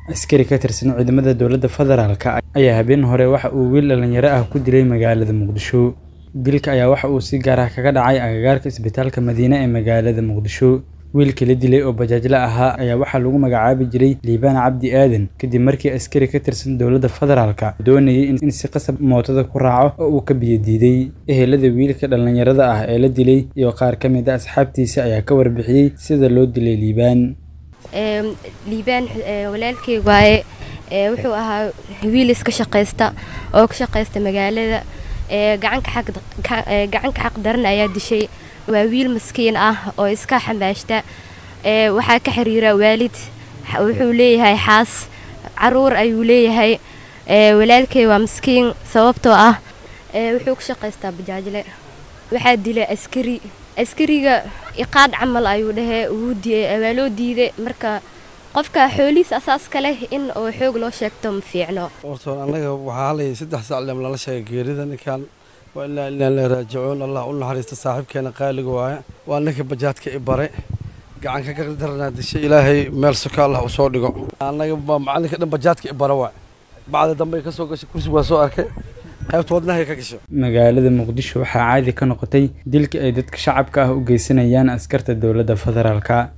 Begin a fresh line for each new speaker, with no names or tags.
askari ka tirsan ciidamada dowladda federaalka ayaa habeen hore waxa uu wiil dhalinyaro ah ku dilay magaalada muqdisho dilka ayaa waxa uu si gaar ah kaga dhacay agagaarka isbitaalka madiine ee magaalada muqdisho wiilkii la dilay oo bajaajla ahaa ayaa waxaa lagu magacaabi jiray liibaan cabdi aadan kadib markii askari ka tirsan dowladda federaalka doonayay in si qasab mootada ku raaco oo uu ka biyo diiday ehelada wiilka dhallinyarada ah ee la dilay iyo qaar ka mid a asxaabtiisa ayaa ka warbixiyey sida loo dilay liibaan
liibaan walaalkey waaye wuxuu ahaa wiil iska shaqaysta oo ka shaqaysta magaalada gacanka xaq daran ayaa dishay waa wiil maskiin ah oo iska xambaashta waxaa ka xiriira waalid wuxuu leeyahay xaas caruur ayuu leeyahay walaalkey waa maskiin sababtoo ah wuxuu ka shaqaystaa bajaajle waxaa dilay askari askariga iqaad camal ayuu dhahee waa loo diiday marka qofka xoolihiis asaaska leh in oo xoog loo sheegto ma fiicno
horta annaga waxaa halay saddex sacleem lala sheegay geerida ninkan waa ilaa ilaa la raajicuun allah u naxariista saaxiibkeena qaaliga waaye waa ninka bajaadka i bare gacanka ka daranaa dishay ilaahay meel soka allah u soo dhigo annaga waa macalinka dhan bajaadka i bare waay bacda dambe ka soo gashay kursi waa soo arkay qaybta wadnahay ka gasho
magaalada muqdisho waxaa caadi ka noqotay dilka ay dadka shacabka ah u geysanayaan askarta dowladda federaalka